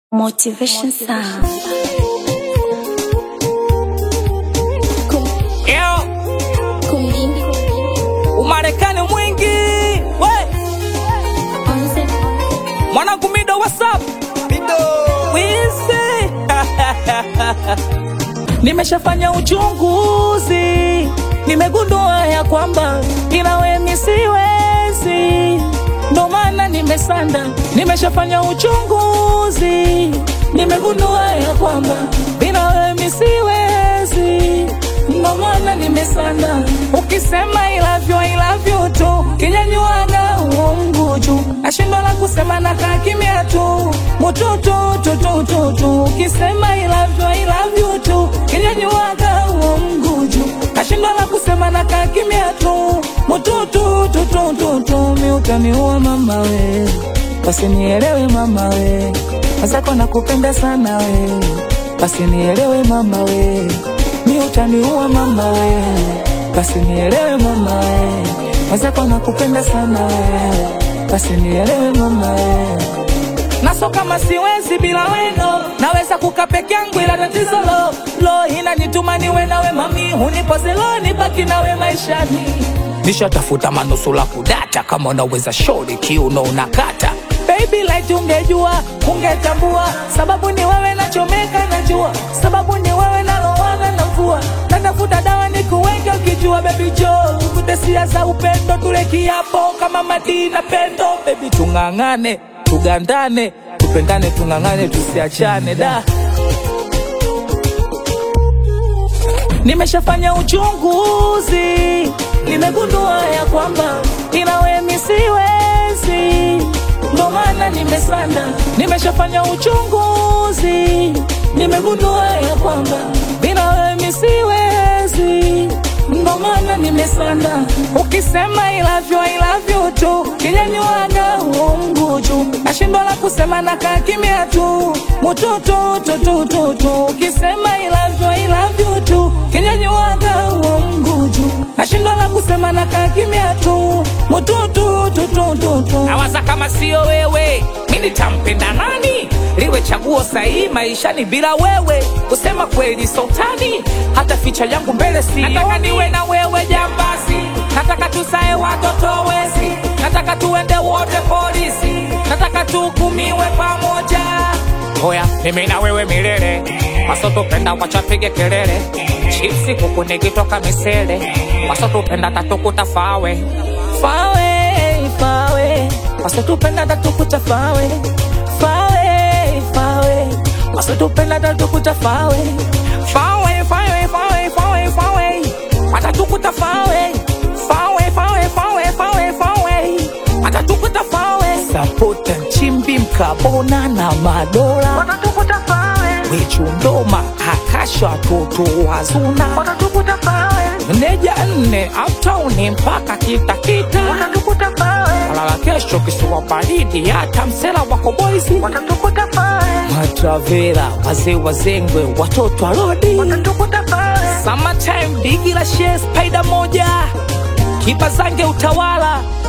Motivation Sound. Yo, Umarekani mwingi we mwanangu Mido, what's up? Wizi nimeshafanya uchunguzi, nimegundua ya kwamba ila we mi siwezi, ndo maana nimesanda. Nimeshafanya uchunguzi, nimegundua ya kwamba bila we mi siwezi, ndo maana nimesanda. Ukisema I love you, I love you tu, kinyanyuaga uongo juu, nashindwa la kusema na kaa kimya tu, mututu tututu tu. Ukisema I love you, I love you tu, kinyanyuaga uongo juu, nashindwa la kusema na kaa kimya tu, mututu tututu tu. Mi utaniua mama we, basi nielewe mama we, wazako nakupenda sana we, basi nielewe mama we, mi utaniua mama we, basi nielewe mama we, wazako nakupenda sana we, basi nielewe mama we naso kama siwezi bila weno, naweza kuka peke yangu, ila tatizo lo lo inanituma niwe nawe mami, unipoze lo nibaki nawe maishani. Nishatafuta manusula kudata, kama unaweza shauri kiuno unakata Baby light ungejua, ungetambua sababu ni wewe nachomeka najua sababu ni wewe nalowana na mvua natafuta dawa ni kuweke ukijua baby jo tuvute sia za upendo tule kiapo kama madina pendo baby tung'ang'ane tugandane tupendane tung'ang'ane tusiachane da Nimeshafanya uchunguzi, nimegundua ya kwamba ila we mi siwezi, ndo maana nimesanda. Nimeshafanya uchunguzi, nimegundua ya kwamba bila we mi siwezi, ndo maana nimesanda. Ukisema I love you, I love you tu, kinyanyuaga uongo juu, nashindwa la kusema na kaa kimya tu, mututu tututu tu. Ukisema I love you, I love you tu, kinyanyuaga uongo juu, nashindwa la kusema na kaa kimya tu, mututu tututu tu. nawaza kama sio wewe mi nitampenda nani liwe chaguo sahihi maishani bila wewe kusema kweli sultani hata ficha yangu mbele si nataka niwe na wewe jambazi nataka tusae watoto wezi nataka tuende wote polisi nataka tuhukumiwe pamoja hoya mimi na wewe milele wasotupenda wachapige kelele chipsi kuku nikitoka misele wasotupenda tatukuta fawe fawe fawe wasitupenda tatukuta fawe fawe fawe wasitupenda tatukuta fawe fawe fawe fawe fawe fawe watatukuta fawe fawe fawe fawe fawe fawe watatukuta fawe sapota nchimbi mkabona na madola watatukuta fawe wichundoma akasha toto wazuna watatukuta fawe neja nne uptown mpaka kitakita watatukuta fawe alala kesho kisiwa baridi hata msela wako boisi watatukuta fawe matravera wazee wazengwe watoto arodi watatukuta fawe summertime bigi la share spider moja kipa zange utawala